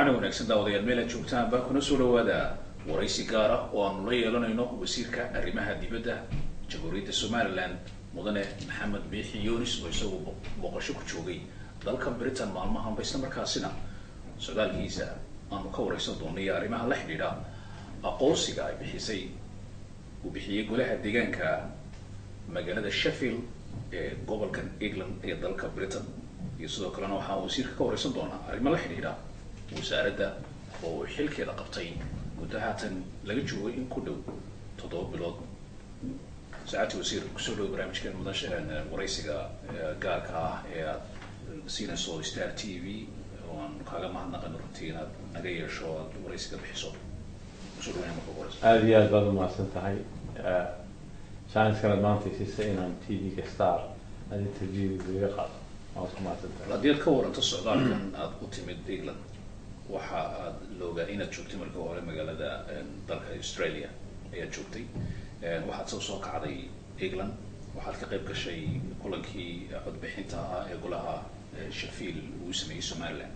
wacan wanaagsan daawadayaal meel aad joogtaan baa kuna soo dhawaada waraysi gaar ah oo aanu la yeelanayno wasiirka arrimaha dibadda jamhuuriyadda somaliland mudane maxamed biixi yunis oo isagu boqosho ku joogay dalka britain maalmahanba isla markaasina socdaalkiisa aanu ka waraysan doonay iyo arrimaha la xidhiidha aqoonsiga ay bixisay uu bixiyey golaha deegaanka magaalada sheffield ee gobolkan england ee dalka britain iyo sidoo kalena waxaa wasiirka ka waraysan doonaa arrimo la xidhiidha wasaaradda oo uu xilkeeda qabtay muddo haatan laga joogay in ku dhow toddoba bilood saacadti wasiir kusoo dhow barnaamijkan mudasha waraysiga gaarka ah ee aad siinayso star t v oo aan kaaga mahadnaqano runtii inaad naga yeesho aad waraysiga bixiso kusoo dhaweyna marka ugu horeysa aada iyo aad baad umahadsan tahay chanskana maanta siisa inaan t v-ga star aad interviewga iga qaado waad ku mahadsan tahay haddii aad ka waranto socdaalkan aad u timid england waxa aad loogaa inaad joogtay markii hore magaalada dalka australia ayaad joogtay waxaad soo soo kacday england waxaad ka qayb gashay kulankii codbixinta ah ee golaha sheffield uu sameeyey somaliland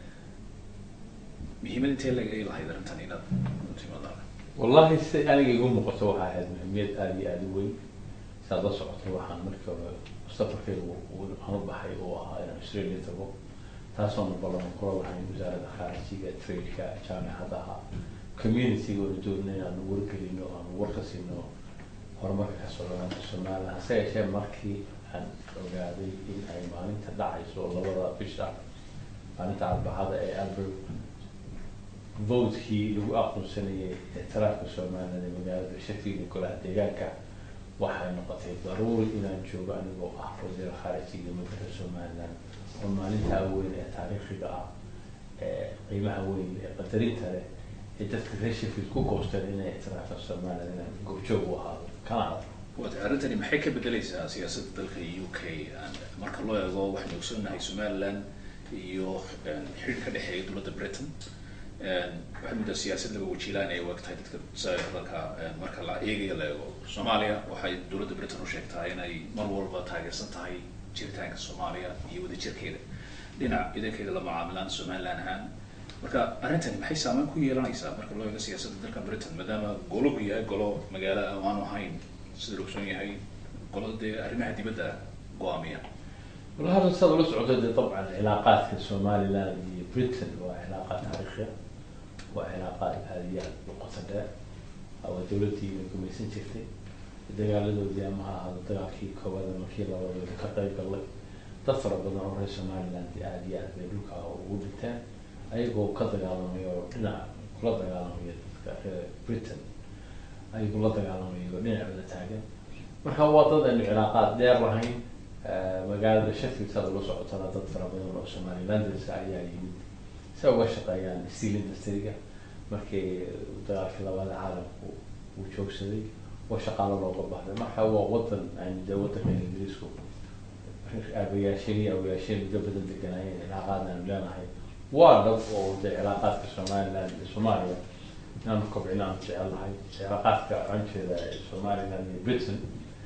muhiimad intee lag ay lahayd arrintan inaad u timaado wallahi si aniga igu muuqato waxaa ahayd muhiimiyad aada iyo aada u weyn saad la socoto waxaan markii hore safarkaygu aan u baxay oo ahaa inaan australia tago taasoona ballan kula lahayn wasaaradda khaarijiga tradeka jaamicadaha community-ga oona doonina inaanu wargelino aanu warka siino horumarka ka socdaanta somaliland hase yeeshee markii aan ogaaday in ay maalinta dhacayso labada bisha maalinta arbacada ee albert votekii lagu aqoonsanayay ictiraafka somaliland ee magaalada sheffield ee golaha deegaanka waxay noqotay daruuri inaan joogo anigoo ah wasiir khaarijiga magaalada somaliland oo maalintaa weyn ee taariikhiga ah ee qiimaha weyn ee qadarinta leh ee dadka reer sheffield ku goosteen inay ictiraafaan somaliland inaan goobjoog u ahaado kana adag waata arrintani maxay ka bedelaysaa siyaasadda dalka u k marka loo eego waxaynu ogsoonnahay somaliland iyo xidhiir ka dhexeeya dowladda britain waxay muddaa siyaasad laba wajiilaan ay waag tahay dadka dalka marka la eegayo la eego soomaaliya waxay dowladda britain u sheegtaa inay mar walba taageersan tahay jiritaanka soomaaliya iyo wadajirkeeda dhinac idankeeda la macaamilaan somaliland ahaan marka arrintani maxay saameyn ku yeelanaysaa marka loo eego siyaasadda dalka britain maadaama gologu yahay golo magaalo aanu ahayn sida la ogsoon yahay golo dee arrimaha dibadda go-aamiya wala hadda saad ula socoto dee dabcan cilaaqaadka somaliland iyo britain waa cilaaqaad taariikhiya waa cilaaqaad aada iyo aada u qoto dheer waa dowladdii la gumaysan jirtay dagaaladoodii ama ha ahaado dagaalkii koowaad ama kii labaad ka qayb gallay dad fara badan oo reer somaliland aada iyo aad bay dhulka ugu dhinteen ayagoo ka dagaalamayo oo dhinac kula dagaalamayo dadka reer britain ayagoo la dagaalamayo dhinacooda taagan marka waa dad aynu cilaaqaad dheer lahayn magaalada sheffield saad ula socotana dad fara badan oo somalilanders ayaa yimid si ay uga shaqeeyaan steel industry-ga markii dagaalkii labaad caalamku uu joogsaday oo shaqaalo looga bahday marka waa wadan aynu dee wadanka ingiriisku aabayaasheen iyo awayaasheen muddo badan deganaayeen cilaaqaad aanu leenahay waa dhab oo dee cilaaqaadka somaliland iyo soomaaliya inaanu kobcin aanu jecel nahay cilaaqaadka anjeeda somaliland iyo britain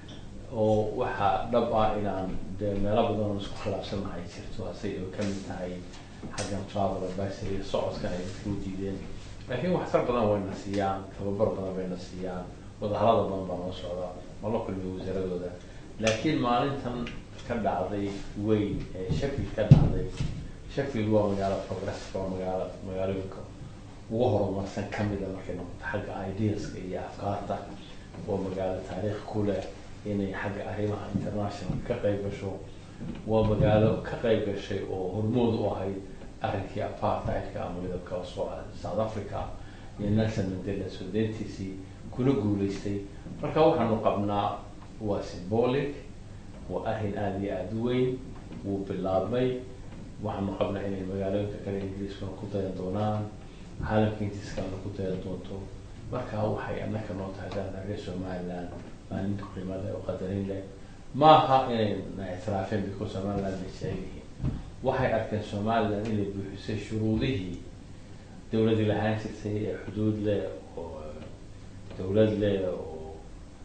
oo waxaa dhab ah inaan dee meelo badan oo isku khilaafsannahay jirto hase oo kamid tahay xaggan travel advisory socodkan ay dadka u diideen laakiin waxtar badan wayna siiyaan tababar badan bayna siiyaan wadahadada badan baa noo socda mala kulmiyo wasaaradooda laakiin maalintan ka dhacday weyn ee sheffield ka dhacday sheffield waa magaalo progressive waa magaalo magaalooyinka ugu horumarsan kamida markay noqoto xagga ideaska iyo afkaarta waa magaalo taariikh ku leh inay xagga arrimaha international ka qayb gasho waa magaalo ka qayb gashay oo hormood u ahayd arrinkii apartheidka ama midabka soo south africa iyo nelson mandela soo deyntiisii kuna guuleystay marka waxaanu qabnaa waa symbolic waa arrin aada iyo aada u weyn wuu bilaabmay waxaanu qabnaa inay magaalooyinka kale ingiriiskuna ku dayan doonaan caalamka intiis kalena ku dayan doonto marka waxay annaka noo tahay dana reer somaliland maalin qiimo leh oo qadarin leh maaha inay na ictiraafeen biko somaliland ay jecel yihiin waxay arkeen somaliland inay buuxisay shuruudihii dowladii lahaan jirtay ee xuduud leh oo dowlad leh oo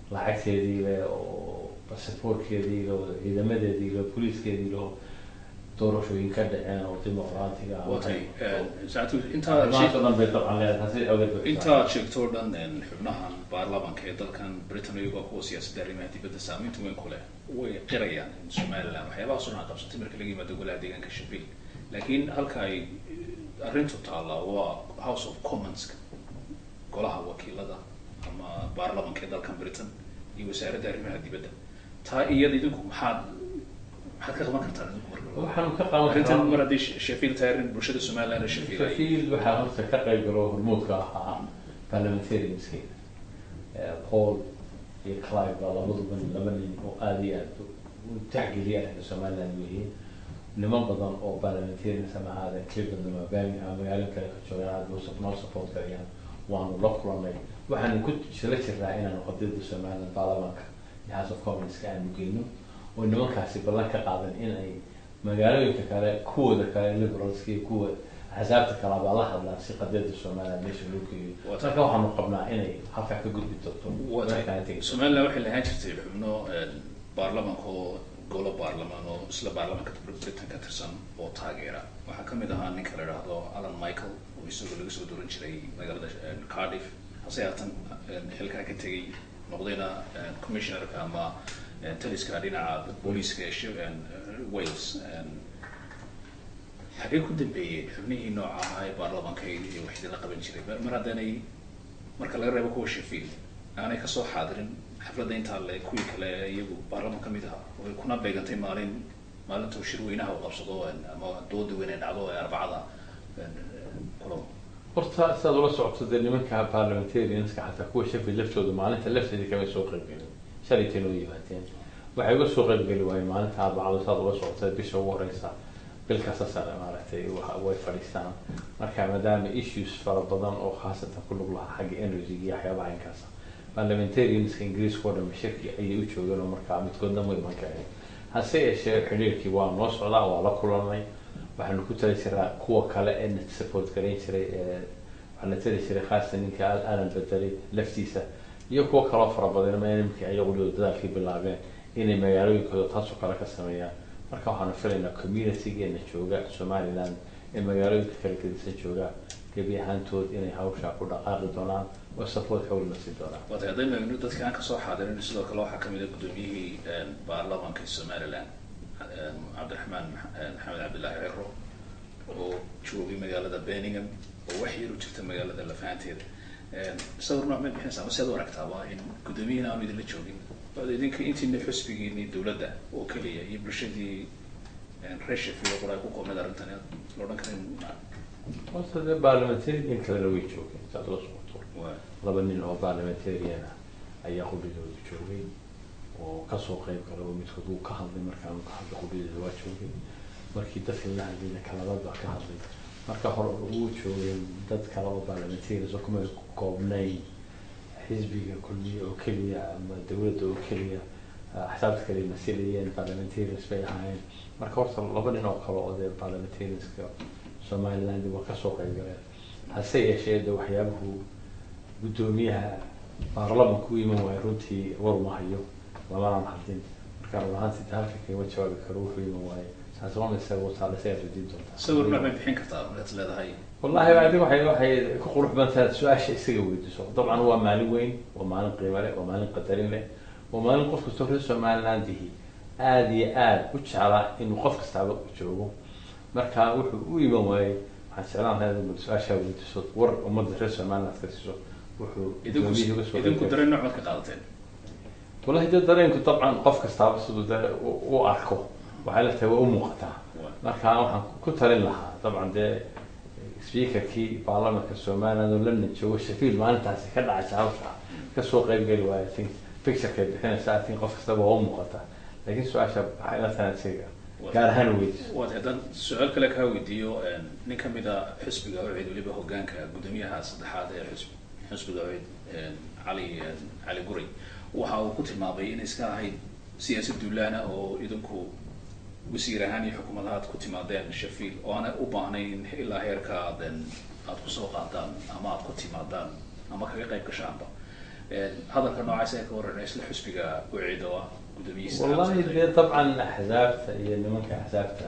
lacagteedii leh oo basaboortkeedii leh oo ciidamadeedii leh oo booliiskeedii leh oo doorashooyin ka dhaceen oo dimuqraatiga ah. waa tahay saacatu intaa arrimahaas oo dhan bay dabcan leedahay hase awgeed bay intaad sheegto o dhan xubnahan baarlamanka ee dalkan britain iyagoo kuwa siyaasadda arrimaha dibadda saameynta weyn ku leh way qirayaan in somaliland waxyaabahaas oo dhan ay qabsatay marka laga yimaado golaha deegaanka shafiil laakiin halka ay arrintu taallaa waa house of commons golaha wakiilada ama baarlamanka ee dalkan britain iyo wasaaradda arrimaha dibadda taa iyada idinku maxaad maxaad ka qaban kartaan idinku marka waxaanu ka qaban arrintan mar karaa haddii shafiil tahay arrin bulshada somaliland ee shafiil ay shafiil waxaa horta ka qayb galo hormuudka ahaa parliamentarianskeeda paul iyo clive baa labaduba laba nin oo aada iyo aada u taxgeliya arrinka somaliland weeye niman badan oo parliamentarians ama ahaadeen cleveland ama birmingham magaalo kale ka joogaan aada noo noo support garayaan waanu la kulanay waxaanu ku jila jirnaa inaanu qadiyada somaliland baarlamaanka iyo house of commonska aanu geyno oo nimankaasi ballan ka qaadan in ay magaalooyinka kale kuwooda kale liberalska iyo kuwa axsaabta kale baa la hadlaan si qadiyada somaliland meesha loo geeyo Waa marka waxaanu qabnaa inay halkaa ka gudbi doonto waa markaa tahay tegay somaliland waxay lahaan jirtay xubno baarlamanka oo golo baarlamaan oo isla baarlamanka britain ka tirsan oo taageera waxaa kamid ahaa ninka la idhaahdo alan michael oo isagoo laga soo dooran jiray magaalada eh, cardiff hase haatan eh, xilkaa ka tegay noqdayna eh, commissionerka ama eh, taliska dhinaca booliiska ee shi- eh, wales Eh, xagee ku dambeeyey xubnihii nooca ahaa ee baarlamanka iyo wax idinla qaban jiray mar- mar haddaanay marka laga reebo kuwa shafiil aanay kasoo xaadirin xafladda intaa le kuwii kale ee iyagu baarlaman ka mid ahaa way kuna beegantay maalin maalintuu shirweynaha uu qabsado een, ama dooda weyn ee dhacdo ee arbacada een, kulan horta sidaad ula socoto dee nimanka parliamentarianska xataa kuwa sheffield laftooda maalinta lafteeda kama soo qaybgelin shalaytay noo yimaadeen waxay uga soo qaybgeli waayeen maalinta arbacada sidaad ula socota bisha ugu horeysa bil kasta sare maaragtay wa- way fadhiistaan marka maadaama issues fara badan oo khaasatan ku lug lahaa xagga energy iyo waxyaabaha inkaas parliamentarianska ingiriiska oo dhan shirki ayay u joogeen oo markaa midkoodna ma iman karin hase yeeshee xidhiirkii waa noo socdaa waa la kulanay waxaanu ku tali jiraa kuwa kale ee na support garayn jiray ee waxaa na tali jiray khaasatan ninka Al- alan bedelay laftiisa iyo kuwo kaloo fara badan ma nimankii ayagu dadaalkii bilaabeen inay magaalooyinkooda taasoo kale ka sameeyaan marka waxaanu filaynaa communitygeena jooga somaliland ee magaalooyinka kala gedisan jooga gebi ahaantood inay hawshaa ku dhaqaaqi doonaan oo support xoog la siin doonaan waa tahay haddaynu eegno dadka aan kasoo xaadirin sidoo kale waxaa kamid ah gudoomiyihii een, baarlamanka somaliland een, cabdiraxmaan Max- een, maxamed cabdillaahi ciro oo joogay magaalada birmingham oo wax yar u jirta magaalada lafahanteeda Een, sawir nooc ma bixinaysaa ama sead u aragtaaba in guddoomiyihiina aanu idinla joogin Waad idinka intiina xusbigiini dowladda oo keliya iyo bulshadii een, reer sheffield oo qura ay ku koobneed arrintan la odhan karin horta dee parliamentarian kalena way joogeen saad ula socoto waa laba nin oo parliamentarian ah ayaa qudhidooda joogay oo kasoo qayb galay oo midkood uu ka hadlay markaan ka hadlay qudhidooda waa joogay markii dadka la hadlayna kalabaad baa ka hadlay marka hore uu joogay dad kale oo parliamentarians oo kuma koobnayn xisbiga kulmiye oo keliya ama dowladda oo keliya ah, axsaabta kale ay masilayeen parliamentarians bay ahaayeen marka horta laba nin oo kale oo dee parliamentarianska somaliland waa kasoo qayb galeen hase yeeshee de waxyaabuhu guddoomiyaha baarlamanka u iman waayo runtii war ma hayo lamanaan hadlin marka run ahaantii de halka kama jawaabi karo wuxuu iman waayo taas waa mise wataale isagaa weydiin doontaa sawir nooc may bixin kartaa markaad leedahay wallahi adiga waxay waxay ku qurux badan tahay su-aasha isaga weydiiso dabcan waa maalin weyn waa maalin qiimo leh waa maalin qadarin leh waa maalin qof kastoo reer somalilandihi aada iyo aada u jeclaa inuu qof kastaaba u joogo marka wuxuu u iman waayey waxaan jeclaan lahaa inaad su-aashaa weydiiso war ummadda reer somaliland ka siiso wuxuu idinku gudoomiyihii uga soo idinku qaybgalay. dareen nooc maad ka qaadateen wallahi dee dareenku dabcan qof kastaaba siduu de u- u arko waxay la tahay waa u muuqataa Waa. marka waxaan ku talin lahaa dabcan dee speakerkii baarlamanka somaliland oo london joogo shafiil maalintaasi ka dhacaysa hawsha kasoo qaybgeli waayo I think picturekay bixinaysa I think qof kastaba waa u muuqataa laakiin su-aasha waxay la tahay isaga gaar ahaan weydiiso waad haddaan su-aal kale kaa weydiiyo een, nin ka mid a xisbiga ucid weliba hogaanka guddoomiyaha saddexaad ee xisb xisbiga ucid een, cali een, cali guray waxa uu ku tilmaamay inay iska ahayd siyaasad duulaana oo idinku wasiir ahaan iyo xukuumad aad ku timaadeen shafiil oo aanay u baahnayn ilaa heerka aad een, aad kusoo qaadaan ama aad ku timaadaan ama kaga qayb gashaanba Een, hadalka noocaas ee ka waran isla xisbiga ucid oo ah guddoomiyihiisa wallahi dee dabcan axsaabta iyo nimanka axsaabta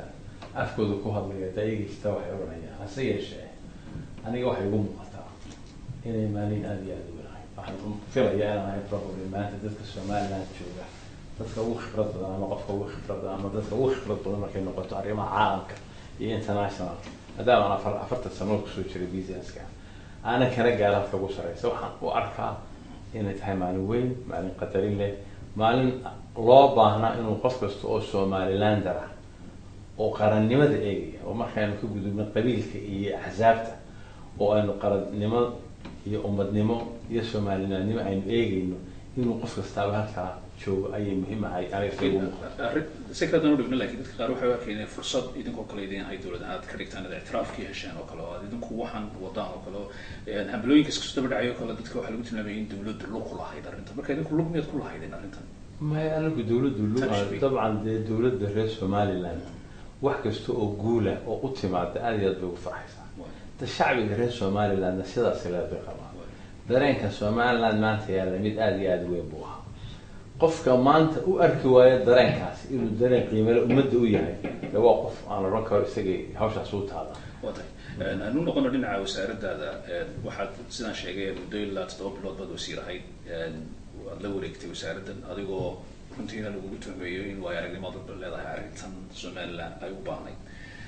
afkooda ku hadlaya daayagaysta waxay odhanayaan hase yeeshee aniga waxay igu muuqataa inay maalin aada iyo aada u wanahay waxaan filayaa inaan ahay probably maanta dadka somaliland jooga dadka ugu khibrad badan ama qofka ugu khibrad badan ama dadka ugu khibrad badan markay noqoto arrimaha caalamka iyo international maadaama aan afar afartan sano kusoo jiray businesska aanan kana gaara halka ugu sareysa waxaan u arkaa inay tahay maalin weyn maalin qadarin leh maalin loo baahnaa inuu qof kasta oo somalilander ah oo qarannimada eegaya oo markaynu ka gudubno qabiilka iyo axsaabta oo aynu qarannimo iyo ummadnimo iyo somalilandnimo aynu eegayno inuu qof kastaaba halkaa joogo ayay muhiim ahay aniga ugu muuqata arrin si kale dan udhigno lakin dadka qaar waxay u arkeen inay fursad idinkoo kale idin hay dowlad aad ka dhigtaan ad ictiraafkii hesheen oo kale oo aad idinku waxaan wadaan oo kale oo hambalooyinka iska soo daba dhacay oo kale dadka waxaa lagu tilmaamaya in dowladdu lug ku lahayd arrintan marka idinku lug miyaad ku lahaydeen arrintan maya anigu dowladdu lu Tashbiih. dabcan dee dowladda reer somaliland wax kasta oo guula oo u timaada aada iyo aad bay ugu farxaysaa da shacbiga reer somalilandna sidaas leed bay qabaan dareenka somaliland maanta yaalla mid aada iyo aada u weyn buu ahaa qofka maanta u arki waayo dareenkaasi inuu dareen qiimale ummadda u yahay de waa qof aan odhan karo isagay hawshaas u taada waa tahay anu noqono dhinaca wasaaradaada waxaad sidaan sheegay muddo ilaa toddoba bilood baad wasiir ahayd waad la wareegtay wasaaraddan adigoo runtiina lagugu tuhmeeyo in waayo aragnimadu leedahay arrintan somaliland ay u baahnayd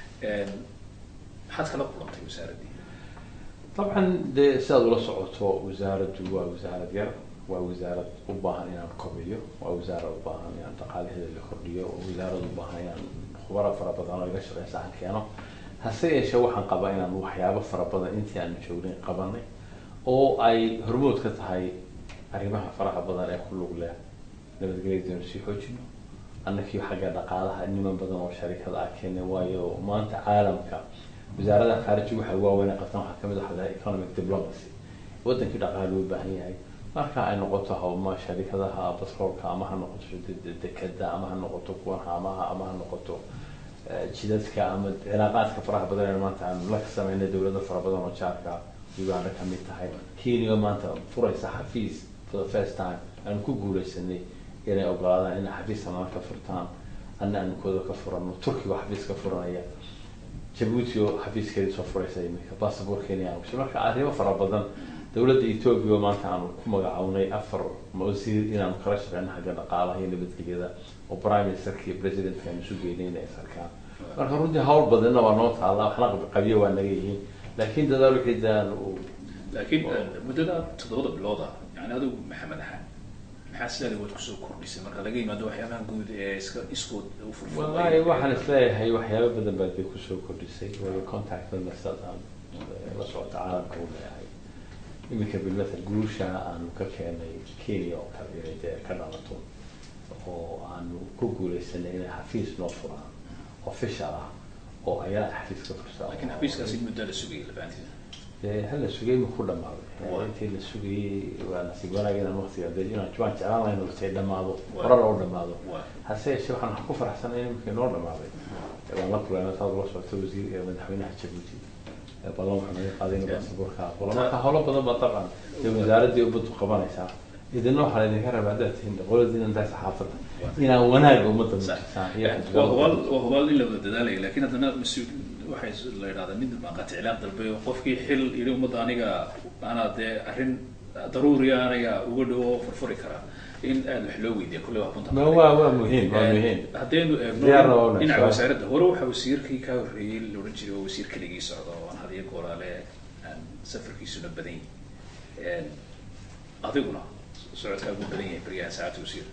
maxaad kala kulantay wasaaraddii dabcan dee sidaad ula socoto wasaaraddu waa wasaarad yar waa wasaarad u baahan inaan kobiyo waa wasaarad u baahan inaan dhaqaalaheeda la kordhiyo waa wasaarad u baahan inaan khubaro fara badan oo iga shaqeysa aan keeno hase yeeshee waxaan qabaa inaan waxyaabo fara badan intii aanu joognay qabanay oo ay hormood ka tahay arrimaha faraha badan ee ku lug leh nabadgelyadanu sii xoojino annakii xagga dhaqaalaha niman badan oo sharikada ah keenay waayo maanta caalamka wasaaradaha khaarijiga waxa ugu waaweyn ay qabtaan waxaa kamid ah economic diplomacy wadankii dhaqaale u baahan yahay marka ay noqoto hawma sharikadaha batroolka ama ha noqoto de- dekeda ama ha noqoto kuwan haamaha ama ha noqoto eh, jidadka ama cilaaqaadka faraha badan ee maanta aanu la sameynay dowlado fara badan oo jaarka uganda kamid tahay kenya maanta furaysa xafiis for the first time aanu ku guuleysanay inay ogolaadaan inay xafiis amaan ka furtaan anna aanu kooda ka furano turkiga oo xafiis ka furanaya jabuuti oo xafiiskeedii soo furaysa iminka basaboor kenya aan gashay marka arrimo fara badan dowladda etoobiya oo maanta aanu ku magacawnay afar wasiir inaanu kala shaqeyno xagga dhaqaalaha iyo nabadgelyada oo prime ministerka iyo presidentka aanu isu geynay inay sarkaan marka runtii hawl badanna waa noo taalla waxna qabyo waa naga yihiin laakiin dadaal wixii daan uu laakiin muddada toddobada bilooda yani adigu maxamed ahaan maxaa sidaada waad kusoo kordhisay marka laga yimaado waxyaabaha guud ee iska iskood u furfuray wallahi waxaan isleeyahay waxyaabo badan baad bay kusoo kordhisay waayo contactna sidaas aan la socota caalamka u leeyahay iminka bilmathal guusha aanu ka keenay kenya oo kale inay dee ka dhalato oo aanu ku guuleysanay inay xafiis noo furaan official ah oo ayaa xafiis ka fursa laakiin xafiiskaasi muddo la sugayay labaanteeda dee hal la sugay ma ku dhamaaday Waa. intii la sugayay waa nasiib wanaag inaan waqtiga dee inaan waan jeclaan lahayn waqti dhamaado Waa. horana u dhamaado waa hase yeeshee waxaan wax ku faraxsanay iminka inoo dhamaaday waan la kulanay saad ula socota wasiir ee madaxweynaha jabuuti ee ballan waxaa naga qaaday inuu baasaboorka aqbalo marka howlo badan baa dabcan dee wasaaraddii ubaddu qabanaysaa idina waxaa laydinka rabaa haddaad tihiin qoladiina intaa saxaafadda inaan wanaagga ummadda muujisaan iyo waa hubaal waa hubaal in la wada dadaalaya laakiin haddana mas-uul waxay la yidhahdaa mid maaqati cilaaq dalbe qofkii xil yidhi ummadda aniga anaa dee arrin daruuriya aniga uga dhowo furfuri karaa in aada wax loo weydiiya kulle waa kunta ma waa waa muhiim waa muhiim haddaynu Diyaarna waa eegno una dhinaca su'aal. wasaaradda hore waxaa wasiirkii kaa horreeyey la odhan jiray oo wasiir keligii socda oo aan hadiyo goolaale aan safarkiisuna badan yahay adiguna socodkaagu badan yahay beriyaha saacadda wasiir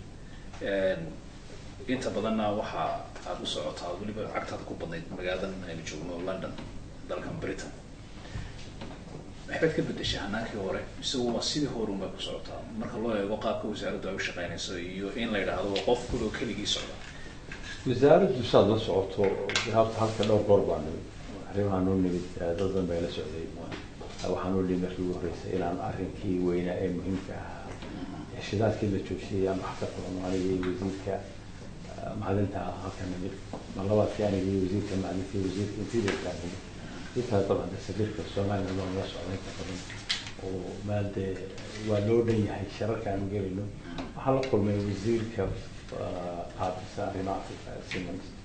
inta badanna waxa aada u socotaa weliba cagtaada ku badnayd magaaladan aynu joogno london dalkan britain waxbaad ka bedeshay hanaankii hore mise waa sidii hore unbaa ku socotaa marka loo eego qaabka wasaaraddu ay u shaqeynayso iyo in la yidhaahdo waa qof kuloo keligii socda wasaaraddu saad la socoto habta halka dhowr goor baa nimid arrimaha noo nimid eh, dad badan bay la socday waxaa noo dhimi markii ugu horreysay inaan arrinkii weynaa ee muhiimka ahaa shidaadkii la joojiyay aan wax ka qabano aniga iyo wasiirka eh, macdinta ah halka nimid ma labaadkii aniga iyo wasiirka macdinta iyo wasiirka intiidarkaa nimid intaa dabcan de safiirka soomaaliya waan la socday inta badan oo maal dee waa loo dhan yahay shararka aanu gelayno waxaa la kulmay wasiirka ah, qaabisa arrimaha africa simmons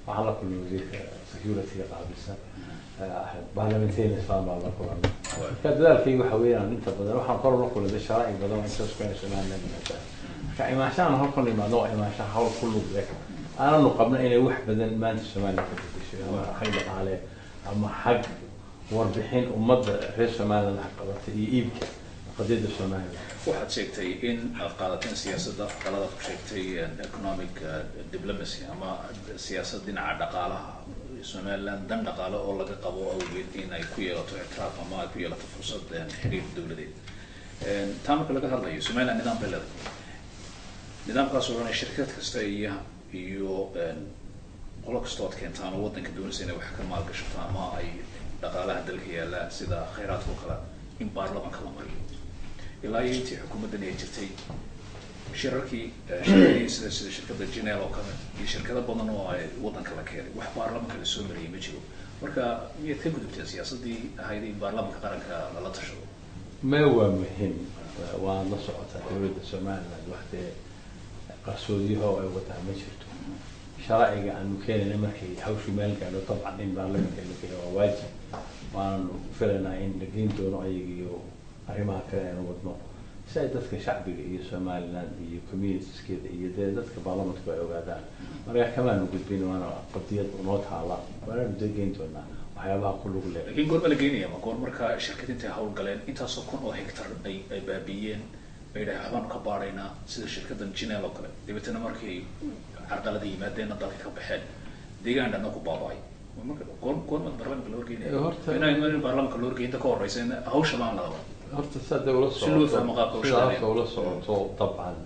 waxaan la kulmay wasiirka security-ga qaabilsan parliamentarian islam baan la kulanay marka dadaalkayga waxa weeyaan inta badan waxaan kor la kulmay sharaa'ic badan oo intaas kuena somaliland yimaadaan marka imaanshahan halkan imaadno waa imaanshaha hawl ku lug leh aananu qabno inay wax badan maanta somaliland ka bedesho ama xag dhaqaale ama xag warbixin ummadda reer somaliland wax qabata iyo iibka qadiyadda somaliland waxaad sheegtay in aad qaadateen siyaasadda qaladaad ku sheegtay economic diplomacy ama siyaasad dhinaca dhaqaalaha somaliland dan dhaqaale oo laga qabo awgeed in ay ku yeelato ictiraaf ama ay ku yeelato fursad xiriir dowladeed taa marka laga hadlayo somaliland nidaam bay leedahay nidaamkaas oo dhan shirkad kasta iyo iyo qolo kastoo ad keentaan oo waddanka doonaysa inay wax ka maalgashato ama ay dhaqaalaha dalka yaallaan sida khayraadka oo kale in baarlamanka la mariyo ilaa iyo intii xukuumaddan ay jirtay shirarkii shirkadii sida sida shirkadda janel oo kale iyo shirkado badan oo ay waddanka la keenay wax baarlamanka la soo mariyay ma jiro marka miyaad ka gudubteen siyaasaddii ahayd in baarlamanka qaranka lala tashado ma waa muhim waan la socotaa dowladda somaliland waxdee qarsoodiyaho ay wadaa ma jirto sharciga aanu keenayna markay hawshu meel gaadho dabcan in baarlamanka la geeyo waa waajib waanu filaynaa in la geyn doono ayaga iyo arrimaha kale aynu wadno si ay dadka shacbiga iyo somaliland iyo communitieskeeda iyo dee dadka baarlamanku ay ogaadaan marka kamaanu gudbin waana qadiyad noo taala waanaanu dee geyn doonaa waxyaabaha ku lug leh laakiin goor ma la geynaya ma goor marka shirkad intay hawl galeen intaasoo kun oo hectar ay ay baabiiyeen ay dhahay waxbaanu ka baaraynaa sida shirkaddan janel oo kale dabeetana markay carqalada yimaadeenna dalka ka baxeen deegaan dhanna ku baaba'ay marka goor goorma baarlamanka loo horgeynaya Horta- inay in baarlamanka loo horgeynta ka horeysa in hawsha baan ladaba horta saad ula Si loo fahmo qaabka u shaqeynaya. sidaas ula socoto dabcan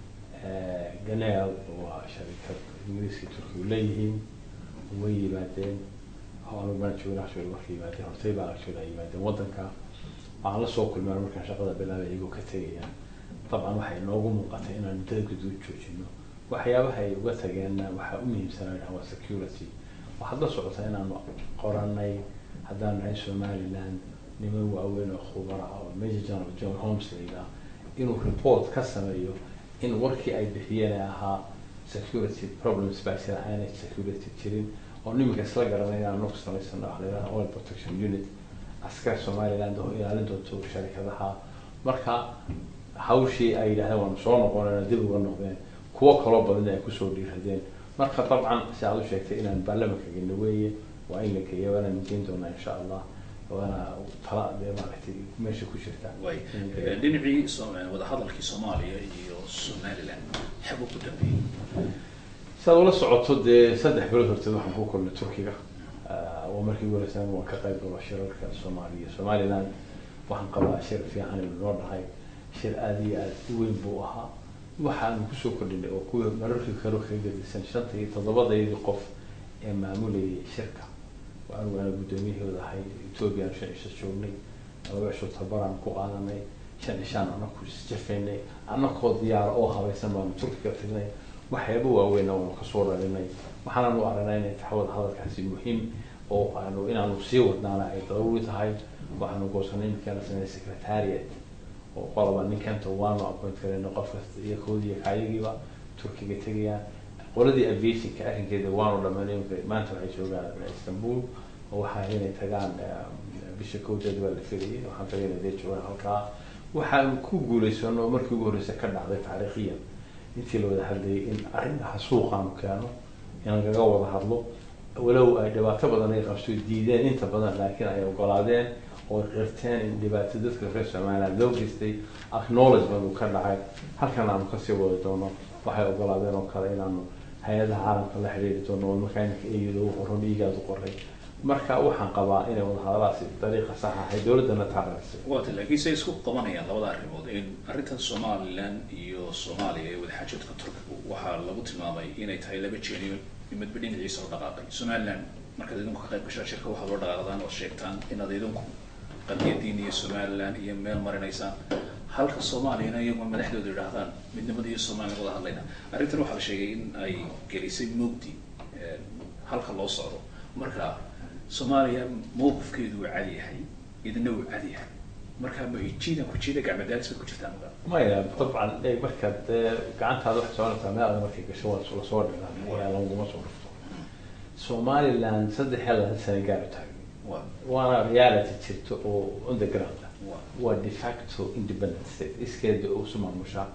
ganeel waa sharikad ingiriiska turkigu leeyihiin way yimaadeen anu baan joogna actually markay yimaadeen hortay baan actually ay yimaadeen waddanka waxaan la soo kulmaan markaan shaqada bilaabay iyagoo ka tegayaan dabcan waxay noogu muuqatay inaan muddada guduud joojino waxyaabaha ay uga tageenna waxaa u muhiimsanaa waa security waxaad la socotaa inaanu qoranay haddaan nahay somaliland niman waaweyn oo khubara ah oo major general john holmes la yidhaah inuu report ka sameeyo in warkii ay bixiyeen ee ahaa security problems baa jira aanay security jirin oo niminka isla garanay inaan nagu samaysano waxa la yidhaha oil protection unit askar somaliland oo ilaalin doonto sharikadaha marka hawshii ay yidhahdeen waanu soo noqonayna dib uga noqdeen kuwo kaloo badan ay kusoo dhiiradeen marka dabcan si aad u sheegtay inaan baarlamanka gelno weeye waa in la geeya waanaan geyn doonaa insha allah waana tala dee maaragtay meesha ku jirta way dhinacii so- wadahadalkii soomaaliya iyo somaliland xag ugu dambeeyey si aad ula socoto dee saddex bilood horteed waxaan ku kulnay turkiga waa markii ugu horeysaan waan ka qayb galo shirarka soomaaliya somaliland waxaan qabaa shir fiican inuu noo dhahay shir aada iyo aada u weyn buu ahaa waxaanu kusoo kordhinay oo kuwii mararkii kale kaga gedisan shanta iyo toddobadaydii qof ee maamulayay shirka anigu ana guddoomiyahooda ahay etoobiya aan shan cisho joognay laba cisho tabaraan ku qaadanay shan cishaan anaku isjafaynay anakoo diyaara oo habaysan baanu turkiga tagnay waxyaaba waaweyn waanu kasoo rarinay waxaanaanu aragnay inay taxawada hadalkaasi muhiim oo aanu inaanu sii wadnaana ay daruuri tahay waxaanu goosanay imikaana sameynay secretariat oo qolaba ninkanta waanu appoint karayna qof kasta iyo koodii iyo kaayagiiba turkiga tegayaan qoladii aviationka arrinkeeda waanu dhamaynay imika maanta waxay joogaan istanbul oo waxaa inay tagaan bisha kowdeed baa la filayay waxaan tagay inay dee joogaan halkaa waxaan ku guulaysano markii ugu horreysa ka dhacday taariikhiyan intii la wada hadlayay in arrintaha suuqaanu keeno inaan kaga wada hadlo walow ay dhibaato badan ay qabto diideen inta badan laakiin ay ogolaadeen oo qirteen in dhibaato dadka reer somaliland loo geystay acknowledgement uu ka dhacay halkan aanu kasii wadi doono waxay ogolaadeen oo kale inaanu hay-adaha caalamka la xiriiri doono oo markaa iminka iyada u qoran dhiigaadu qoray marka waxaan qabaa inay wadahadalaasi dariiqa sax ahay dowladdana taaraysay waata laakiin say isku qabanayaan labada arrimood in arrintan somaliland iyo soomaaliya ee wadaxaajoodka turkiga waxaa lagu tilmaamay inay tahay laba jeeniyo midba dhinaciisa oo dhaqaaqay somaliland markaad idinku ka qayb gashaan shirka waxaad loo dhaqaaqdaan oo sheegtaan inaad idinku qadiyadiin iyo somaliland iyo meel marinaysaan halka soomaaliyana iyagoo madaxdooda yidhaahdaan midnimada iyo somaliland wada hadlayna arrintan waxaa la sheegay in ay gelisay mugdi halka loo socdo marka soomaaliya mowqifkeedu waa cad yahay idina wuu cad yahay marka ma jiidan ku jiida gacmadaalis baad ku jirtaan ogaa maya dabcan e markaad dee gacantaada waxay soconaysaa meel adag markay gasho waa lasoo dhigaa ayaa laguma soo dhufto somaliland saddex iyo labaatan sano gaar u taagay waa waana reality jirto oo on the ground ah waa waa de facto independent state iskeeda uu isu maamushaa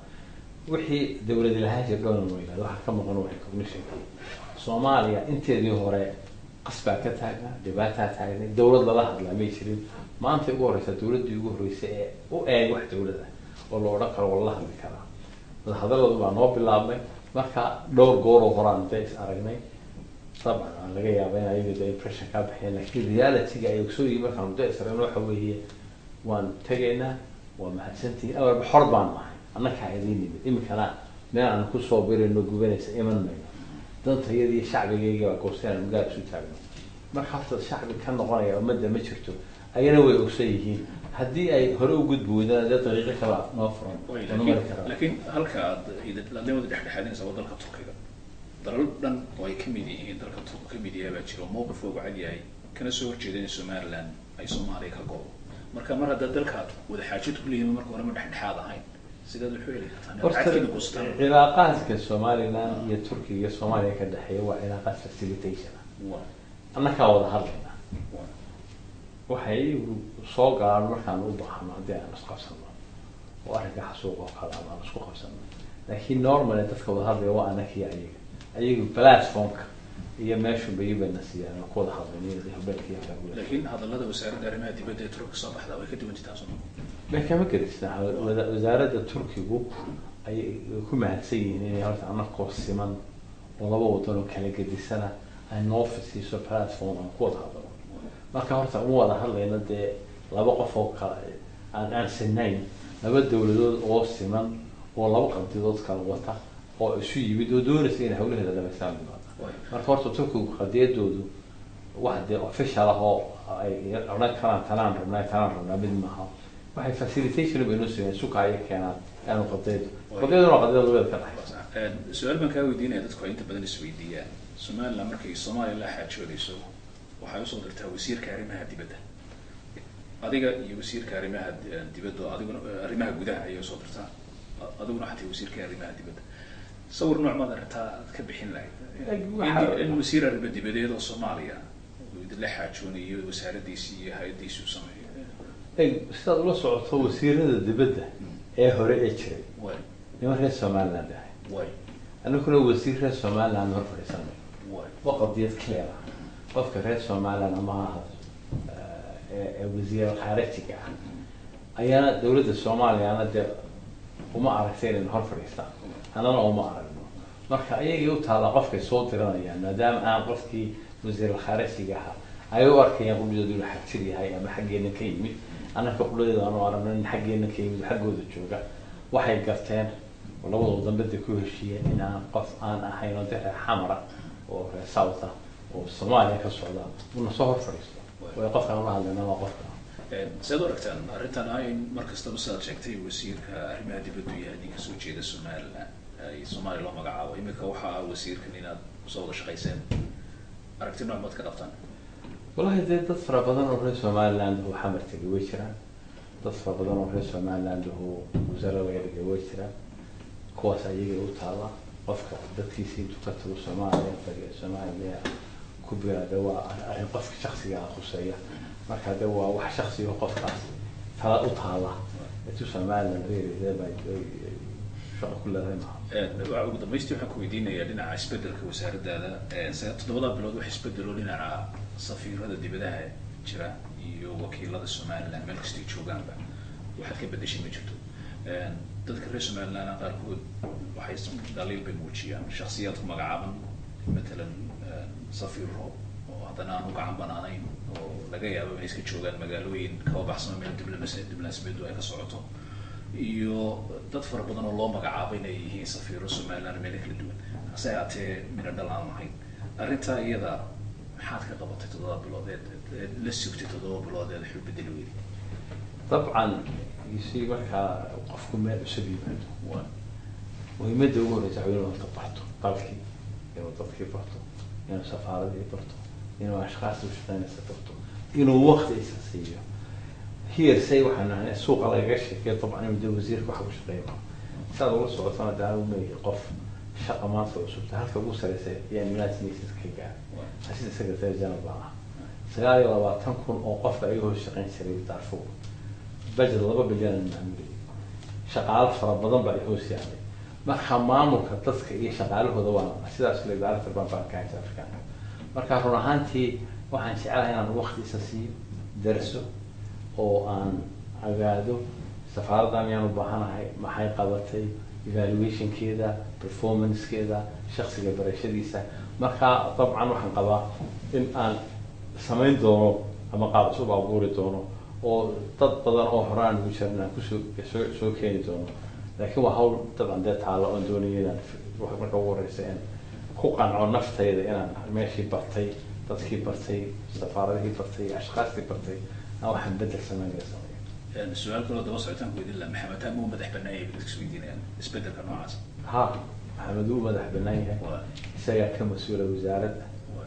wixii dawladi lahaan jir dhowna ma yihahdo waxaa ka maqan waa recognitionka soomaaliya inteedii hore qasbaa ka taagnaa dhibaataa taagnay dawlad lala hadlaa may jirin maanta ugu horeysa dawladdii ugu horreysay ee u eeg wax dawlad ah oo la odhan karo waa lala hadli karaa wadahadalladu baa noo bilaabmay marka dhowr gooroo horaan dee is aragnay dabcan aan laga yaaba in ayaga de impression kaa baxeen laakiin reality-ga ay ogsooyihin markaan muddo is aragno waxa weeye waan tegaynaa waa mahadsantihiin awalba xor baan nahay annakaa idiin nimid iminkana meel aan kusoo birayno gubanaysa iman mayno dantayada iyo shacbigayga baa goosteen aan gaar isu taagno marka horta shacbi ka noqonaya ummadda ma jirto ayana way ogsan yihiin haddii ay hore u gudbi weydaan dee dariiqo kala noo furan way oo mari laakiin karaa laakiin halka aad ladnimada dhexdhexaadinaysa waa dalka turkiga dalal dhan oo ay kamid yihiin dalka turku kamid yahay baa jiro mowqifka ugu cad yahay kana soo horjeeda in somaliland ay soomaaliya ka goodo marka mar haddaad dalka wada xaajad ku leeyihin marka horema dhexdhexaad ahayn sidaad wuxuu heli kartaan horta cadkiina goostaan cilaaqaadka somaliland iyo turkiga iyo soomaaliya ka dhexeeya waa cilaaqaad facilitation ah waa annakaa wada hadlayna waa waxay iyagu soo galaan markaan u baahno haddii aan isqabsano oo arrinka xasuuq oo kale ama aan isku qabsano laakiin normally dadka wada hadlaya waa annakiyo ayaga ayagu platformka iyo meeshu bayibana siiyaan oo ku wada hadlayn iyo habeenkii halkaa laakiin hadallada wasaaradda arrimaha dibadda ee turkiga soo baxda way ka duwan jirtaan soo may kama gerisna wada- wasaaradda turkigu ayay ku mahadsan yihiin inay horta annakoo siman oo laba wadan oo kala gedisana ay noo fisiiso platform aan ku wada hadlano marka horta uma wada hadlayno dee laba qof oo kala aan aan sinayn laba dawladood oo siman oo laba qadidood kala wata oo isu yimid oo doonaysa inay hawlaheeda dhamaystaan yimaada Waay. marka horta turkigu qadiyadoodu wax dee official ah oo ay odhan karaan tanaan rabnaa tanaan rabnaa mid maaha waxay facilitation bay noo sameeyeen suka ayay keenaan aanu qadiyadu qadiyaduna waa qadiyada labada ka dhexaysa Een, su-aal baan kaa weydiinaya dadku ay inta badan isweydiiyaan somaliland markay soomaaliya la xaajoodayso waxay usoo dirtaa wasiirka arrimaha dibadda adiga iyo wasiirka arrimaha di- dibadda oo adiguna arrimaha gudaha ayay usoo dirtaa A- adiguna xataa wasiirka arrimaha dibadda sawir nooc maad aragtaa aad ka bixin lahayd Waxa- in in wasiir arrimo dibadeed oo soomaaliya uu idinla xaajoonayo wasaaraddiisii iyo hay-addiisii u sameeyo Eg, sidaad ula socoto wasiirada dibadda ee hore ee jiray way niman reer somaliland ahay way aniguna wasiir reer somaliland hor fadhiisanay way waa qadiyad clear ah qofka reer somaliland ama ha ahaato ee ee wasiir khaarijiga ah ayaana dawladda soomaaliyana dee uma aragtay inaynu hor fadhiistaan annana uma aragno marka ayagii u taalla qofkay soo diranayaan maadaama aan qofkii wasiir khaarijiga ahaa ay u arkayaan qudhidoodu inuu xagjir yahay ama xaggeena ka yimid annaka qudhadeeda aanu aragno in xaggeena ka yimid xaggooda jooga waxay garteen oo labadoo dambeda ku heshiiyeen in aan qof aan ahayn oo dee xamara oo reer south ah oo soomaaliya ka socda una soo hor fadhiisto way qofkaan ula hadlayna waa qofka sead u aragtaan arrintan ah in mar kastaba sidaad sheegtay wasiirka arrimaha dibaddu yahay nin kasoo jeeda somaliland ay soomaaliya loo magacaabo imika waxa ah wasiirkan inaad soo wada shaqayseen aragti nooc maad ka qabtaan wallahi dee dad fara badan oo reer somaliland oo xamar tegay way jiraan dad fara badan oo reer somaliland oo wasaare laga dhigay way jiraan kuwaas ayaga u taala qofka dadkiisa intuu ka tago soomaaliya bariga soomaaliya ku biraade waa arrin qofka shaksiga ah khuseeya marka de waa wax shaksiga qofkaas tala u taala intuu somaliland reereeda bay ay shaqo ku leedahay maaha waa ugu dambaystii waxaan ku weydiinayaa dhinaca isbedelka wasaaraddaada sa- toddobada bilood wax isbedelo dhinaca safiirada dibadaha jira iyo wakiilada somaliland meel kastay joogaanba waxaad ka bedeshay ma jirto dadka reer somaliland qaarkood waxay dhaliil bay muujiyaan shaksiyaad ku magacaaban matalan safiro oo haddana aan u gacan banaanayn oo laga yaabo inay iska joogaan magaalooyin kaba baxsano meel diblomaasi diblomaasiyadu ay ka socoto iyo dad fara badan oo loo magacaabo inay yihiin safiiro somaliland meelo kala duwan hase haatee mina dhal aan lahayn arrintaa iyada maxaad ka qabatay toddoba bilood eed eed la sugtay toddoba bilood eed waxu bedeli weyday dabcan si markaa qofku meel cusub yimaado waa muhiimadda ugu horeysa waa inuu horta barto dalkii inuu dadkii barto inuu safaaradii barto inuu ashkaasta ushaqeynaysa barto inuu wakti isa siiyo hearsay waxaan nahay suuqa lagaga sheekay dabcan inuu de wasiirka waxa ku shaqeeya saad ula socotana de anigu meeyahay qof shaqa maanta cusubta halka ugu sareysa ayaa united nations ka gaar asida secretary general baan ah sagaal iyo labaatan kun oo qofka ayaga hoos shaqeyn jiray darfur budget laba bilyan aan maamulay shaqaalo fara badan baa ay hoos yaalay marka maamulka dadka iyo shaqaalahooda waa sidaas le director baan baan kahay afrikaanka marka run ahaantii waxaan jecelahay inaan waqtiisa siiyo darso oo aan agaado safaaradda miyaan u baahanahay maxay qabatay evaluationkeeda performancekeeda shaksiga barashadiisa marka dabcan waxaan qabaa in aan samayn doono ama qaab cusub abuuri doono oo dad badan oo horaan ugu jiran aan kusoo soo soo keeni doono laakiin waa hawl dabcan dee taalo oon doonaya inaan marka ugu horeysa in ku qanco naftayda inaan meeshii bartay dadkii bartay safaaradihii bartay ashkaastii bartay aan waxaan bedel sameynaya sameeyo su-aal kaloo daba socotaan ku weydiin laha maxamed taa muu madax bannaan yahay dadka isweydiinayaan isbedelka noocaas ha maxamed wuu madax bannaan yahay waa isagaa ka mas-uula wasaaradda waa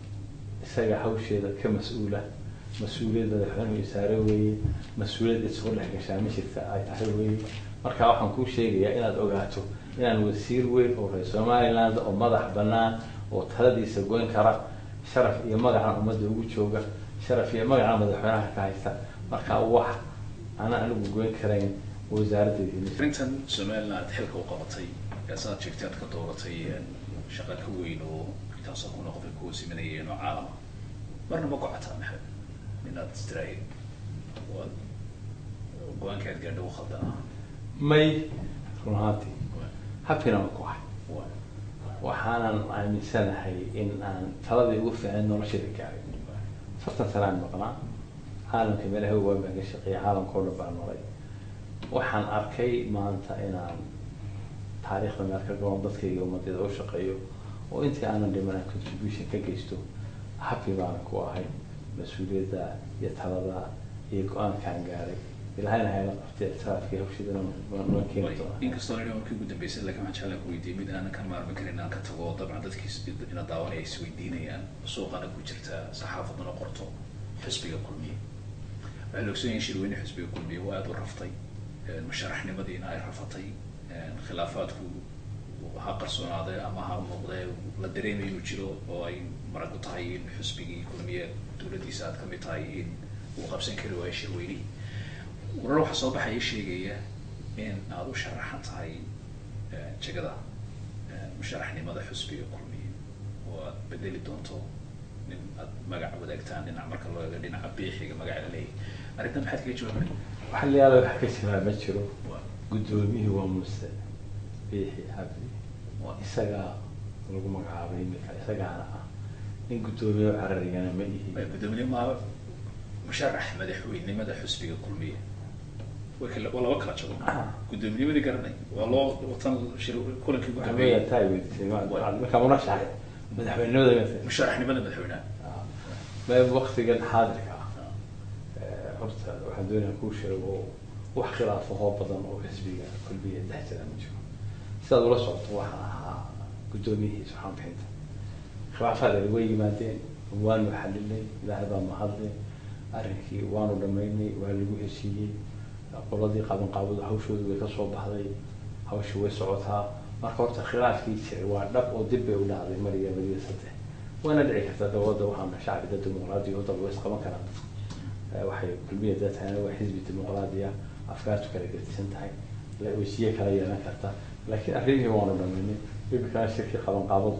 isaga hawsheeda ka mas-uula mas-uuliyad madaxweynuhu isaare weeye mas-uuliyad isugu dhex gashaa ma jirta ay tahay weeye marka waxaan kuu sheegayaa inaad ogaato inaan wasiir weyn oo reer somaliland oo madax bannaan oo taladiisa goyn kara sharaf iyo magacan ummadda ugu jooga sharaf iyo magacan madaxweynaha ka haysta marka wax ana anigu goyn karayn wasaaraddeedii arrintan somaliland xilka u qabatay ee saad sheegtay aad ka dooratay shaqa ka weyn oo intaasoo kuna qofay kuwa simanayeen oo caalama marna ma gocataa maxamed inaad istiraahid waad go-aanka aad gaadha u khaldan ah may run ahaantii habkina ma ku hay waa waxaanan aaminsanahay in aan taladii ugu fiicnayd noloshayda gaaray afartan sanaan maqnaa caalamka meelaha waan baan ka shaqeeyay caalamka oo dhan baan maray waxaan arkay maanta inaan taariikhda meel ka gaban dadkayga ummadayda u shaqeeyo oo intii aanan dhiman aan contribution ka geysto happy baanan ku ahay mas-uuliyadda iyo talada iyo go-aankaan gaaray ilahayna hayla qabtay ictiraafkii hawshiidana waan keeni doonaa inkastoo nidhi markii ugu dambeysay laakiin waxaan jeclaan ku weydiiyey mid aanan ka maarmi karin aan ka tago dabcan dadkiis ina daawanaya is weydiinayaan suuqana ku jirta saxaafaduna qorto xisbiga kulmiye waxay la ogsoon yihiin shirweyne xisbiga kulmiye waa aada u raftay musharaxnimadiina ay rafatay khilaafaadku ha qarsoonaaday ama ha muuqdee la dareemayo inuu jiro oo ay marag u tahay in xisbigii kulmiye dowladdiisa aad kamid tahay in uu qabsan kari waayo shirweynihii warar waxaa soo baxaya sheegaya in aada u sharaxan tahay jegada musharaxnimada xusbiga kulmiye oo aad bedeli doonto nin aad magac wadaagtaan dhinac marka loo eego dhinaca biixiga magaca la leeyahay arrintan maxaad kaga jawaabay waxa la yaala wax ka jiraa ma jiro waa guddoomiyihii waa muse biixi cabdi waa isagaa lagu magacaabay imika isagaana ah nin guddoomiye oo cararigana ma ihi gudoomiye maa musharax madaxweynimada xusbiga kulmiye way kala waa laba kala jago Ah. guddoomiyamadii garanay waa loo watan shir kulankii ugu amaya dambeeyey taa weydiisay ma- Waa. marka munashax madaxweynimada ma musharaxnimada madaxweynaha ma waktigan xaadirka ah Eh, horta waxaan doonayaa kuu sheego wax khilaafahoo badan oo xisbiga kulmiya dhex jira ma jiro sidaad ula socoto waxaan ahaa guddoomiyihii saxaan bixinta khilaafaadani way yimaadeen waanu xalinay ilaahay baa mahadle arrinkii waanu dhamaynay waa lagu heshiiyey qoladii qaban qaabadu hawshoodu way ka soo baxday hawsha way socotaa marka horta khilaafkii jiray waa dhab oo dib bay u dhacday mariya mariya saddex wayna dhici kartaa dawladda waxaana shacbi dad dimuqraadi oo dad way isqaban karaan dadku Eh, waxay kulmiya dad tahay waa xisbi dimuqraadi ah afkaartu kala gedisan tahay la wesiye kala yeelan karta laakiin arrimihii waanu dhamaynay imikana shirkii qaban qaabadu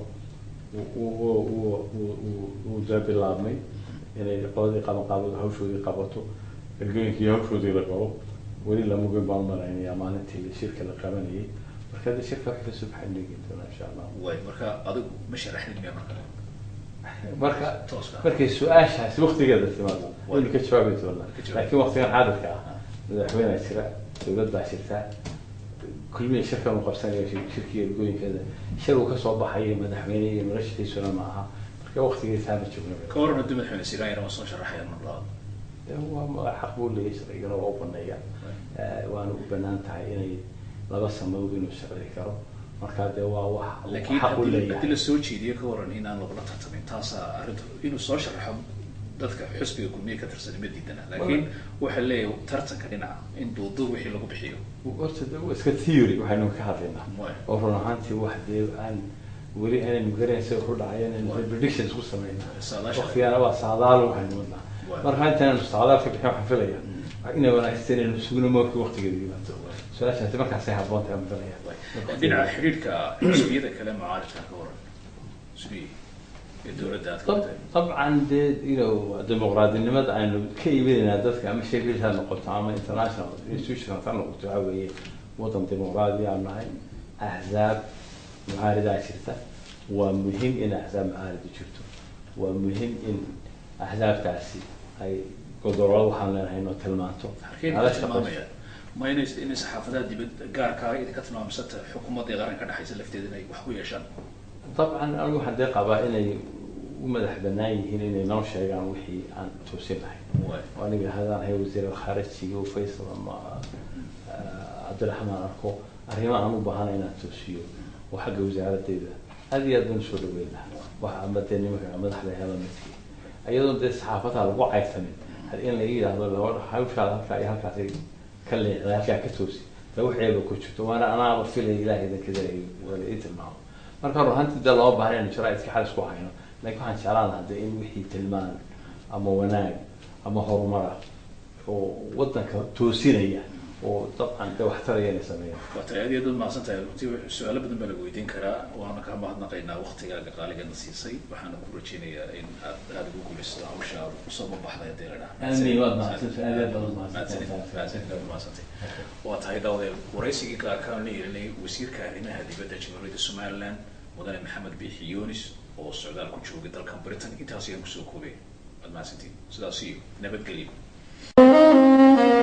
uu daa bilaabmay inay qoladii qaban qaabadu hawshoodii qabato ergooyinkii hawshoodii la galo weli lama goyn baan malaynayaa maalintii shirka la qabanayay marka hadda shirka wax kasoo baxay negi doonaa insha allah waay marka adigu ma sharaxnid miya marka marka tooska markay su-aashaasi waktigeeda timaado waynu ka jawaabi doonaa Ka jawaabi. laakiin waktigan xaadirka ah madaxweynea jira dowlad baa jirta kulmiya shirkan uu qabsanaya shir- shirkii ergooyinkeeda shir uu kasoo baxayo madaxweyne iyo noloshiisuna ma aha marka waktigiisa hama joogno ka waran haddii madaxweyne siraan waa soo sharaxayaan mar labaad waa ma- xaq buu leeyahay sharcigana waa u baneeya Eh, waana u banaan tahay inay laba samood inuu sharci karo marka dee waa wax uu laakiin xaq u haddii leeyahay haddii la soo jeediyo ka waran inaan lagula tartamin taasaa arrinta inuu soo sharaxo dadka xusbiga kulmiye ka tirsan ma diidana laakiin waxaa leeyahay tartanka dhinaca in duuduub wixii lagu bixiyo horta de waa iska theory waxaynu ka hadlaynaa Waay. oo run ahaantii wax dee aan weli aanaynu garanaysa wuxuu dhacay inaynu Waay. predictions ku sameynaa Saadaasha. waqtigaana waa saadaal waxaynu wadnaa Waay. marka intaanaynu saadaal ka bixin waxaan filaya inay wanaagsan inaynu sugno markii waqtigeeda yimaado su-aashaasi markaasay habboon tahay aan filaya dhinaca xidhiidhka xusbiyada kale mucaaridka ka waran sidii ee dowladda aad ka طب- watay طبعا dee you know dimuqraadinimada aynu ka iibinaynaa dadka ama sheffield ha noqoto ama international institutions ha noqoto waxa weeye wadan dimuqraadi aan nahay axzaab mucaaridaa jirta waa muhiim in axzaab mucaarida jirto waa muhiim in axzaabtaasi ay godololo waxaan leenahay inoo tilmaanto halkeen nala ka shaqayso. tilmaamayaan ma inay inay saxaafadaha dibad gaarkaa idinka tilmaamsata xukuumadda ee qaranka dhexaysa lafteeda inay wax ku yeeshaan dabcan anigu waxaan dee qabaa inay u madax banaan yihiin inay noo sheegaan wixii aan toosinahay Waay. aniga hadaan ahay wasiir alkhaarijiga faysal ama ah, cabdiraxmaan arko arrimaha aan u baahana inaan toosiyo oo xagga wasaaradeyda aad iyo aad baan usoo dhaweyn lahaa waxa ama dee nimanka madaxda hela midkii iyadoo dee saxaafadaha lagu caysanin had in laga yidhaahdo laba hawshaada halkaa iyo halkaasay ka leexday halkaa ka toosi dee waxeeba ku jirto waana anaaba filaya ilaahay idinkada wala ii tilmaamo marka run ahaantii dee loo baahan inaynu jaraaidka xal isku hayno laakiin waxaan jeclaan lahaa dee in wixii tilmaan ama wanaag ama horumara oo wadanka toosinaya oo dabcan dee waxtaraya inay sameeyaan waa tahay aad iyo aad baad mahadsan tahay runtii su-aalo badan baa laga weydiin karaa waana kaa mahadnaqaynaa waqtigaaga qaaligana siisay waxaana ku rajeynayaa in aad aada ugu guulaysato hawsha aad usoo mabaxday haddii la dhaha Amiin, waad mahadsantahay, aad iyo aad baad mahadsantahay. mahadsantahay waa tahay daawadayaal waraysigii gaarka aan la yeelinay wasiirka arrimaha dibadda jamhuuriyadda somaliland mudane maxamed biixi yunis oo socdaal ku joogay dalkan britain intaas ayaan kusoo koobay waad mahadsantiin sidaas iyo nabadgelyo